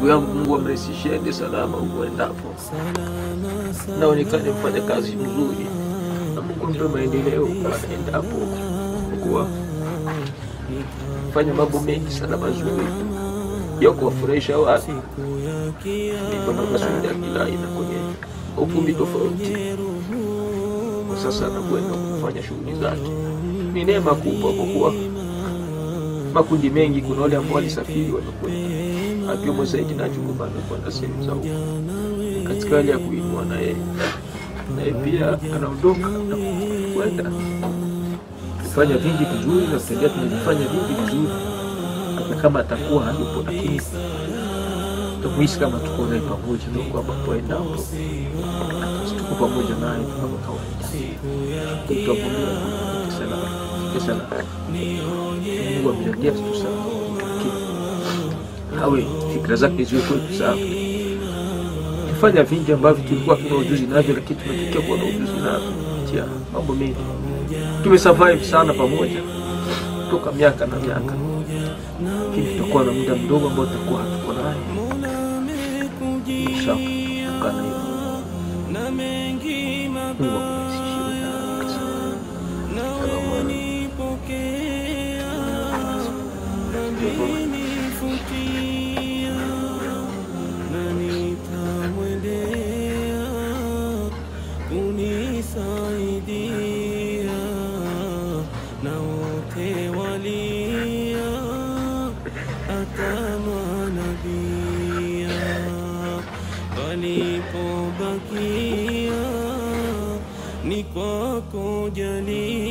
ndugu yangu, Mungu amrahisishie ende salama huko endapo, naonekane mfanya kazi mzuri, na Mungu ampe maendeleo endapo, kuwa fanya mambo mengi sana mazuri ya kuwafurahisha watu. Niko na masuala ya kila aina kwenye ukumbi tofauti, kwa sasa anakwenda kufanya shughuli zake. Ni neema kubwa kwa kuwa makundi mengi, kuna wale ambao walisafiri wamekwenda, akiwemo Saidi na Juma amekwenda sehemu za huko katika hali ya kuinua, na yeye na yeye pia anaondoka na kwenda kufanya vingi vizuri na kutendea tunavifanya vingi vizuri, hata kama atakuwa hayupo, lakini tumuhisi kama tuko naye pamoja, ndio kwamba poendapo tuko pamoja naye kama kawaida. Tutavumilia sana sana, Mungu amjalie tu sana, awe fikra zake ziwe kwetu sawa. Tufanya vingi ambavyo tulikuwa tuna ujuzi navyo, lakini tumetokea kuwa na ujuzi navyo tia mambo mengi tumesurvive sana pamoja toka miaka na miaka, lakini tutakuwa na muda mdogo ambao tutakuwa hatuko naye kutokana hivyo. Mungu kunisaidia na wote walia hata manabia palipobakia ni kwako jalia